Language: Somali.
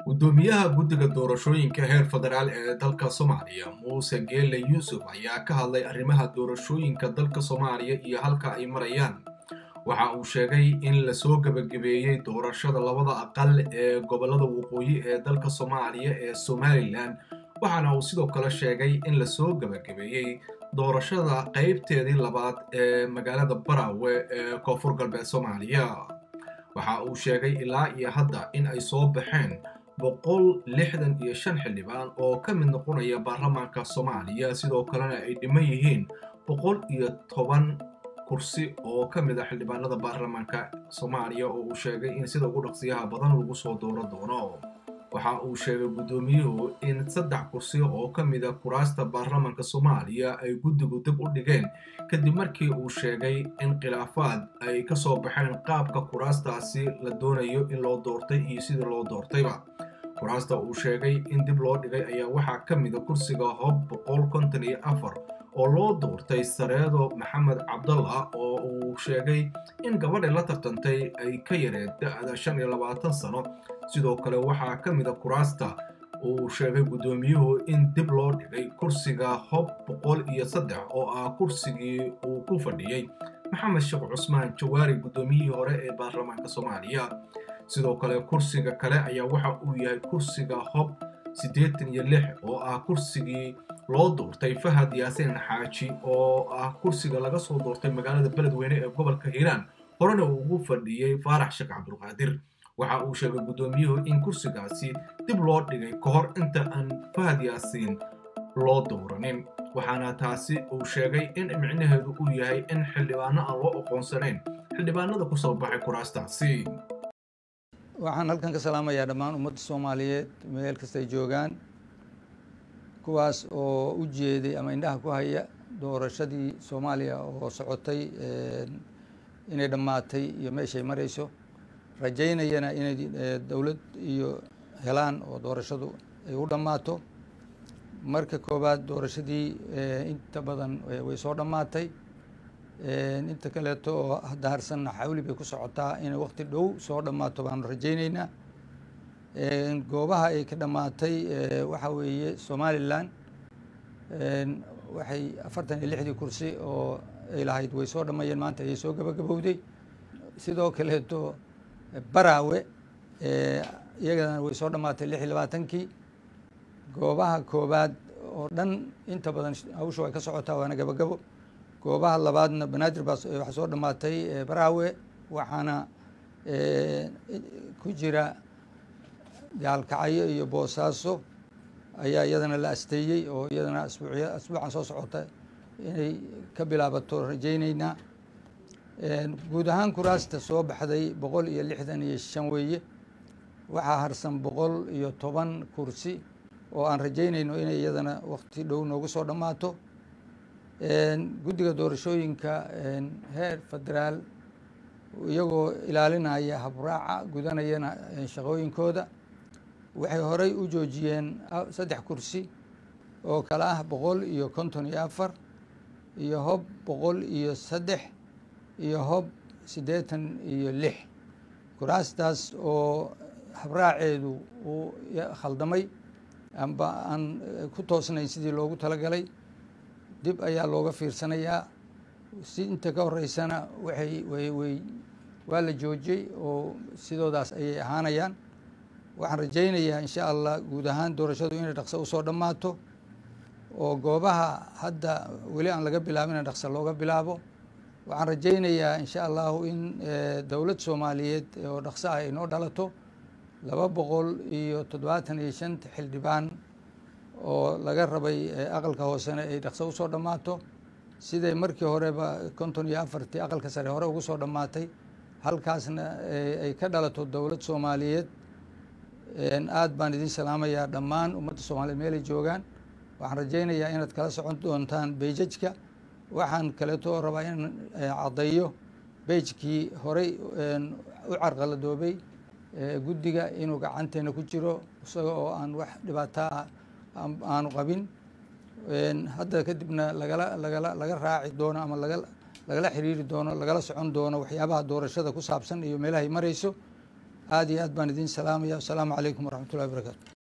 gudoomiyaha guddiga doorashooyinka heer federaal ee dalka soomaaliya muuse geele yuusuf ayaa ka hadlay arrimaha doorashooyinka dalka soomaaliya iyo halka ay marayaan waxa uu sheegay in lasoo gebagabeeyey doorashada labada aqal ee gobollada waqooyi ee dalka soomaaliya ee somalilan waxaana uu sidoo kale sheegay in lasoo gebagabeeyey doorashada qaybteedii labaad ee magaalada barawe ee koonfur galbeed soomaaliya waxa uu sheegay ilaa iyo hadda in ay soo baxeen boqol lixdan iyo shan xildhibaan oo ka mid noqonaya baarlamaanka soomaaliya sidoo kalena ay dhiman yihiin boqol iyo toban kursi oo ka mid a xildhibaanada baarlamaanka soomaaliya oo uu sheegay in sida ugu dhaqsiyaha badan lagu soo dooro doono waxa uu sheegay guddoomiyuhu in saddex kursi oo ka mid a kuraasta baarlamaanka soomaaliya ay guddigu dib u dhigeen kadib markii uu sheegay in khilaafaad ay ka soo baxeen qaabka kuraastaasi la doonayo in loo doortay iyo sidii loo doortayba kuraasta uu sheegay in dib loo dhigay ayaa waxaa ka mida kursiga hob boqol konton iyo afar oo loo doortay sareedo maxamed cabdalla oo uu sheegay in gabadhay la tartantay ay ka yareed da-da shan iyo labaatan sano sidoo kale waxaa ka mida kuraasta uu sheegay guddoomiyuhu in dib loo dhigay kursiga hob boqol iyo saddex oo ah kursigii uu ku fadhiyey maxamed sheekh cusmaan jawaari guddoomiyihii hore ee baarlamaanka soomaaliya sidoo kale kursiga kale ayaa waxa uu yahay kursiga hob siddeetan iyo lix oo ah kursigii loo doortay fahad yaasiin xaaji oo ah kursiga laga soo doortay magaalada beledweyne ee gobolka hiiraan horena uu ugu fadhiyey faarax sheekh cabdulqaadir waxa uu sheegay guddoomiyuhu in kursigaasi dib loo dhigay ka hor inta aan fahad yaasiin loo dooranin waxaana taasi uu sheegay in micnaheedu uu yahay in xildhibaano aan loo aqoonsanayn xildhibaanada ku soo baxay kuraastaasi waxaan halkan ka salaamayaa dhammaan ummadda soomaaliyeed meel kastay joogaan kuwaas oo u jeeday ama indhaha ku haya doorashadii soomaaliya oo socotay inay dhammaatay iyo meeshay marayso rajaynayana inay dowlad iyo helaan oo doorashadu ay u dhammaato marka koowaad doorashadii inta badan way soo dhammaatay inta kaleeto oo hadda harsanna xawli bay ku socotaa inay waqti dhow soo dhammaato baanu rajayneynaa goobaha ay ka dhammaatay waxa weeye somalilan waxay afartan iyo lixdii kursi oo ay lahayd way soo dhammeeyeen maanta ayay soo gabagabowday sidoo kaleeto baraawe iyagana way soo dhammaatay lix iyo labaatankii goobaha koowaad oo dhan inta badan hawsha way ka socotaa waana gabagabo goobaha labaadna banaadir baa waxaa soo dhammaatay baraawe waxaana ku jira gaalkacyo iyo boosaaso ayaa iyadana la asteeyey oo iyadana asbuucya asbuucan soo socota inay ka bilaabato rajayneynaa guud ahaan kuraasta soo baxday boqol iyo lixdan iyo shan weeye waxaa harsan boqol iyo toban kursi oo aan rajaynayno inay iyadana waqti dhow noogu soo dhammaato guddiga doorashooyinka heer federaal iyagoo ilaalinaya habraaca gudanayana shaqooyinkooda waxay horey u joojiyeen saddex kursi oo kale ah boqol iyo konton iyo afar iyo hob boqol iyo saddex iyo hob siddeetan iyo lix kuraastaas oo habraaceedu uu khaldamay amba aan ku toosnayn sidii loogu talagalay dib ayaa looga fiirsanayaa si inta ka horeysana waxay way way waa la joojiyey oo sidoodaas ayay ahaanayaan waxaan rajaynayaa insha allah guud ahaan doorashadu inay dhaqso usoo dhammaato oo goobaha hadda weli aan laga bilaabin dhaqso looga bilaabo waxaan rajaynayaa insha allahu in dowlad soomaaliyeed oo dhaqso ah ay noo dhalato laba boqol iyo toddobaatan iyo shanta xildhibaan oo laga rabay aqalka hoosena ay dhaqso usoo dhammaato siday markii horeba konton iyo afartii aqalka sare hore ugu soo dhammaatay halkaasna ay ka dhalato dowlad soomaaliyeed aad baan idin salaamayaa dhammaan ummadda soomaaliyeed meelay joogaan waxaan rajaynayaa inaad kala socon doontaan beijajka waxaan kaleeto rabaa in caddeeyo beijkii horey u carqaladoobay guddiga inuu gacanteena ku jiro isaga oo aan wax dhibaataa aanu qabin hadda kadibna lagala lagala laga raaci doono ama lagala xiriiri doono lagala socon doono waxyaabaha doorashada ku saabsan iyo meelahay marayso aada iyo aad baan idiin salaamaya wasalaamu calaykum waraxmat ullahi barakaatu